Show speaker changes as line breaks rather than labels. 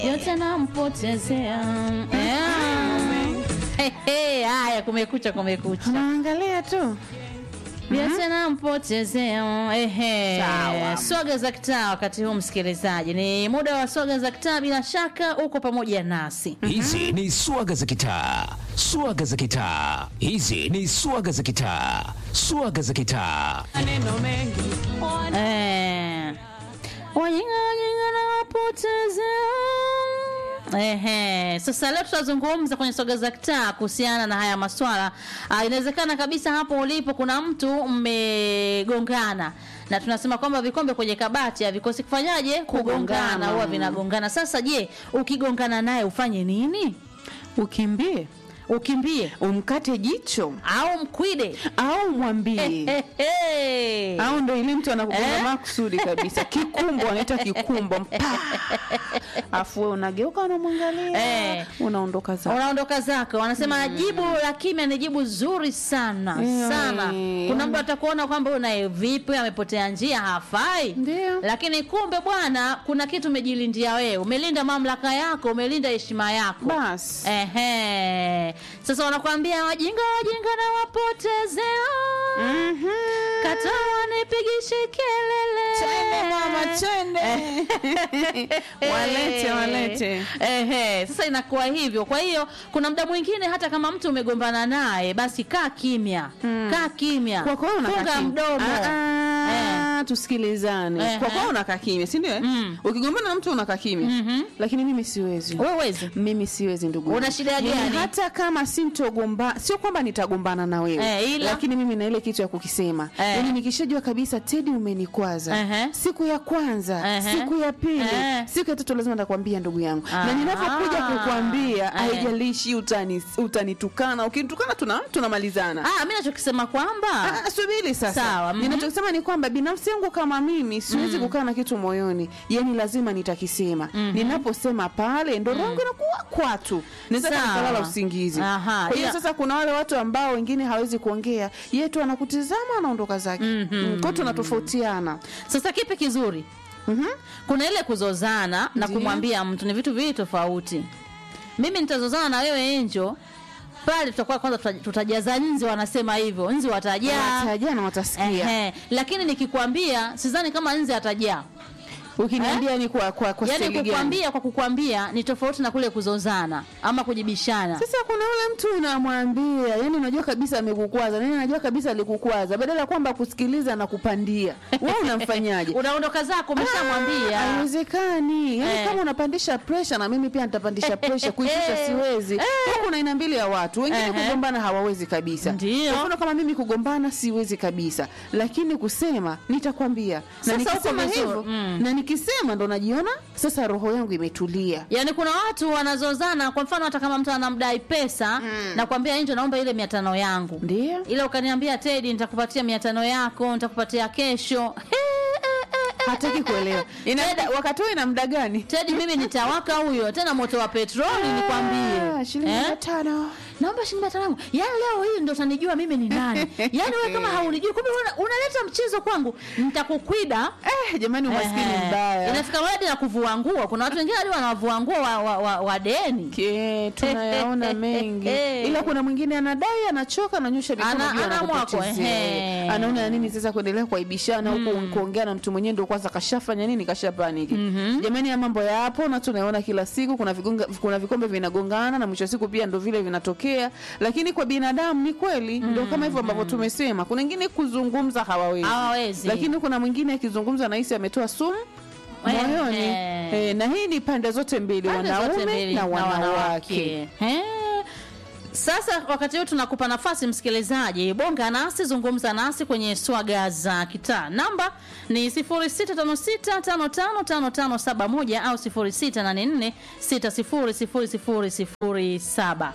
yote nampotezea. Eh. Hey, hey, haya kumekucha kumekucha
Naangalia tu.
yote nampotezea. Ehe.
Sawa.
Swaga za kitaa wakati huu msikilizaji, ni muda wa swaga za kitaa. Bila shaka uko pamoja nasi.
Hizi ni swaga za kitaa, swaga za kitaa. Hizi ni swaga za kitaa, swaga za kitaa.
Eh. Wajinga wajinga na wapotezea. Ehe, sasa leo tutazungumza kwenye soga za kitaa kuhusiana na haya maswala. Ah, inawezekana kabisa hapo ulipo kuna mtu mmegongana na tunasema kwamba vikombe kwenye kabati havikosi kufanyaje? Kugongana,
Kugongana.
huwa vinagongana. Sasa je, ukigongana naye ufanye nini?
Ukimbie,
Ukimbie
umkate jicho
au mkwide?
au mwambie.
Ehe.
Au ndo ile mtu anakugonga
Eh?
makusudi kabisa. Kikumbo anaita kikumbo. Mpa. Afu wewe unageuka unamwangalia.
Eh.
Unaondoka zako.
unaondoka zako wanasema jibu la kimya ni jibu zuri sana
Yeah.
sana kuna mtu atakuona kwamba unaye vipi amepotea njia hafai
Ndio.
lakini kumbe bwana kuna kitu umejilindia wewe umelinda mamlaka yako umelinda heshima yako
Bas.
Ehe. Sasa wanakuambia wajinga wajinga na wapotezea
Mhm.
katoa nipigishe kelele
Chende mama, chende. walete walete.
Ehe, sasa inakuwa hivyo. Kwa hiyo kuna muda mwingine hata kama mtu umegombana naye, basi kaa kimya, kaa kimya,
Kwa kweli unakaa
funga
kimya.
mdomo.
Ah, ah, tusikilizane.
Eh,
Kwa
eh.
kweli unakaa kimya, si ndio? eh?
Mm.
Ukigombana na mtu unakaa kimya.
Mhm.
Lakini mimi siwezi.
Wewe wezi
Mimi siwezi ndugu.
Una
yangu.
shida
Yaani
gani?
Hata kama sintogomba, sio kwamba nitagombana na wewe.
Eh, ila?
Lakini mimi na ile kitu ya kukisema.
Eh.
Yaani nikishajua kabisa Teddy umenikwaza.
Ehe.
Siku ya kwanza,
Ehe.
siku ya pili,
Eh.
siku ya tatu lazima nitakwambia ndugu yangu.
Ah.
Na ninapokuja kukwambia
Eh.
haijalishi utani utanitukana, ukinitukana tuna tunamalizana.
ah, mimi nachokisema kwamba
Ah, subiri sasa.
Sawa, mhm.
Ninachosema ni kwamba binafsi yangu kama mimi siwezi kukaa na kitu moyoni, yani lazima nitakisema. Ninaposema pale ndo roho yangu inakuwa kwatu, naweza hata
Sawa.
nikalala usingizi.
Aha,
Kwa hiyo
ila-
sasa kuna wale watu ambao wengine hawezi kuongea, yeye tu anakutizama anaondoka zake. Mm, Kwa hiyo tunatofautiana.
sasa kipi kizuri?
Mhm.
Kuna ile kuzozana na
Ndiyo.
kumwambia mtu ni vitu viwili tofauti. Mimi nitazozana na wewe Enjo, pale tutakuwa kwanza tuta- tutajaza nzi, wanasema hivyo, nzi watajaa.
Watajaa na watasikia.
Ehe, lakini nikikwambia sidhani kama nzi atajaa.
Ukiniambia ni kwa kwa kwa
Yaani
staili gani?
kukwambia kwa kukwambia ni tofauti na kule kuzozana ama kujibishana.
Sasa kuna yule mtu unamwambia, yani unajua kabisa amekukwaza, nani unajua kabisa alikukwaza, badala ya kwamba kusikiliza na kupandia, wewe unamfanyaje?
Unaondoka zako umeshamwambia.
Ah, Haiwezekani. Yaani
Eh.
kama unapandisha pressure na mimi pia nitapandisha pressure, kuishusha siwezi. Kwa kuna aina mbili ya watu, wengine
Ehe.
kugombana hawawezi kabisa.
Ndio.
Kwa mfano kama mimi kugombana siwezi kabisa, lakini kusema nitakwambia. Na
Sasa uko
nikisema
vizuri.
hivyo,
Mm.
na nikisema ndo najiona sasa roho yangu imetulia.
Yaani kuna watu wanazozana, kwa mfano hata kama mtu anamdai pesa na kuambia Enjo, naomba ile mia tano yangu
Ndio.
ila ukaniambia Tedi, nitakupatia mia tano yako, nitakupatia kesho. He, eh, eh, eh,
Hataki kuelewa. Ina
Teddy-
muda- wakati huo ina muda gani?
Tedi, mimi nitawaka huyo tena moto wa petroli nikwambie.
Ah, shilingi
Eh?
mia tano.
naomba shilingi mia tano yangu. Yaani leo hii ndo utanijua mimi ni nani. Yaani wewe kama haunijui, kumbe una- unaleta mchezo kwangu, nitakukwida.
Eh, jamani umaskini
Ehe.
mbaya.
Inafika hadi na kuvua nguo. Kuna watu wengine hadi wanavua nguo wa, wa, wa, wa deni.
Ke, tunayaona mengi ila kuna mwingine anadai anachoka ananyosha mikono
Ana-
juu,
ana
anakupotezea.
mwako, ehe.
anaona nini sasa kuendelea kuaibishana huku kuongea na mtu mwenyewe ndio kwanza kashafanya nini kashapaniki jamani ya mambo yapo na tunayaona kila siku kuna vigonga, kuna vikombe vinagongana na mwisho wa siku pia ndo vile vinatokea lakini kwa binadamu ni kweli ndo kama hivyo ambavyo tumesema kuna wengine kuzungumza hawawezi
Hawawezi.
lakini kuna mwingine akizungumza nahisi ametoa sumu
Ehe.
moyoni eh, na hii ni pande zote mbili
Pande zote
wanaume
mbili
na wanawake
Eh. Sasa wakati huu tunakupa nafasi msikilizaji, bonga nasi, zungumza nasi kwenye swaga za kitaa. Namba ni 0656555571 au 0684600007.